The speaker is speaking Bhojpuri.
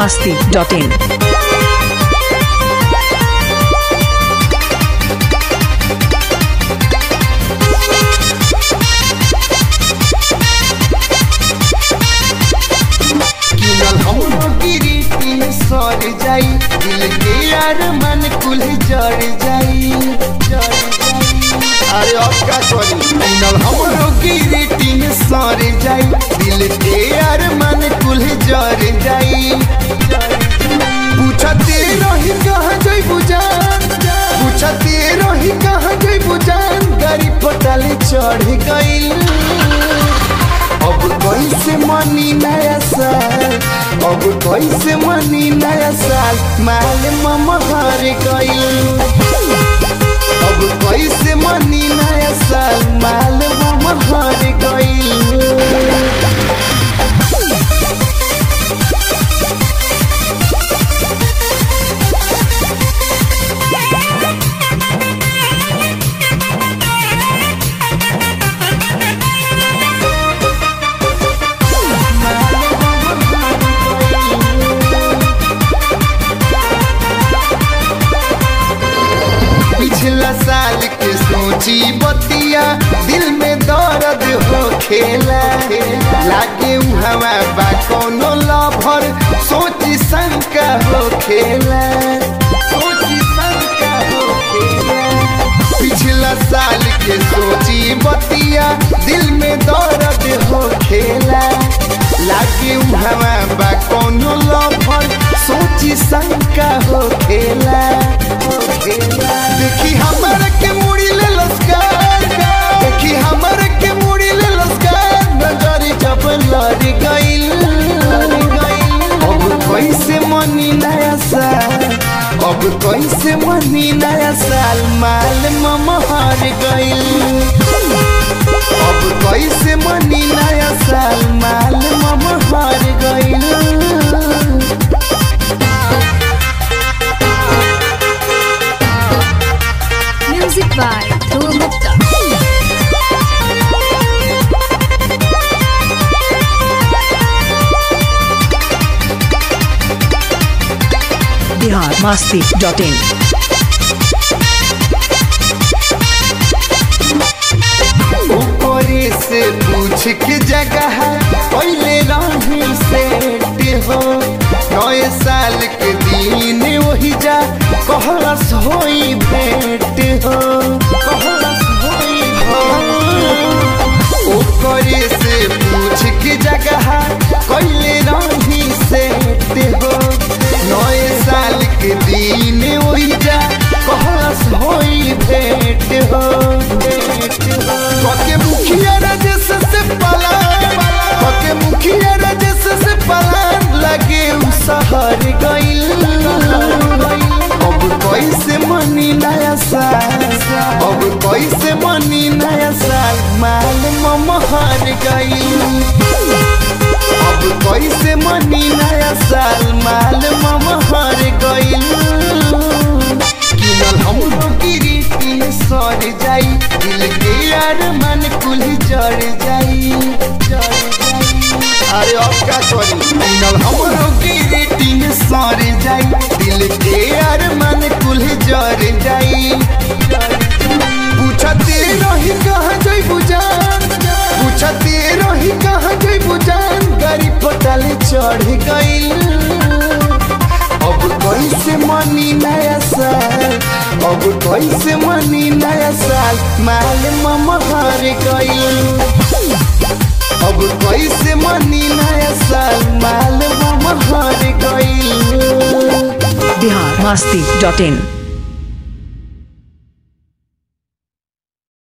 masti.in. किनल हमरो गिरी सर जाई दिल के यार मन कुल जड़ जाई जड़ जाई अरे अब का करी किनल हमरो गिरी सर जाई दिल के यार मन कुल जड़ जाई पूछते रही कहाँ जई बुजान पूछते रही कहाँ जई बुजान गाड़ी पटाले चढ़ गई अब कैसे मनी नया साल अब कैसे मनी नया साल माल ममा हार गई अब कैसे मनी नया साल माल ममा हार गई पिछला साल के सोची बतिया दिल में दर्द हो खेला लागे हवा बा कोनो लभर सोची शंका हो खेला सोची शंका हो खेला पिछला साल के सोची बतिया दिल में दर्द हो खेला लागे हवा बा कोनो लभर सोची शंका हो खेला हो खेला देखी हमर के मुड़ी ले लस्कार देखी हमर के मुड़ी ले लस्कार नजर जब लड़ गइल अब कैसे मनी नया साल अब कैसे मनी नया साल माल ममा हार गइल अब कैसे मनी नया साल माल ममा हार गइल Music by Dhruv Gupta. Bihar masti.in. ऊपरे से पूछ के जगह पहले राही सेट हो नए साल के दिन वही जा कहलस होई भेंट हो कहलस होई हो ऊपरे से पूछ के जगह पहले राही सेट हो नए साल के दिन वही जा कहलस होई भेंट हो भेंट हो कके मुखिया राजेश से पलान कके मुखिया राजेश से पलान लगे उ शहर गइल अब कैसे मनी नया साल अब कैसे मनी नया साल माल ममा हार गइल अब कैसे मनी नया साल माल ममा हार गइल किनल हमरो गिरी सर जाई दिल के यार मन कुल जड़ जाई जड़ जाई अरे अब का करी किनल हमरो गिरी सर जाई दिल के यार मन कुल जड़ जाई पूछते रही कहाँ जई बुजान पूछते रही कहाँ जई बुजान गाड़ी पटाले चढ़ गइल अब कैसे मनी नया साल अब कैसे मनी नया साल माल ममा हार गइल अब कैसे मनी नया साल माल ममा हार गइल Bihar masti.in.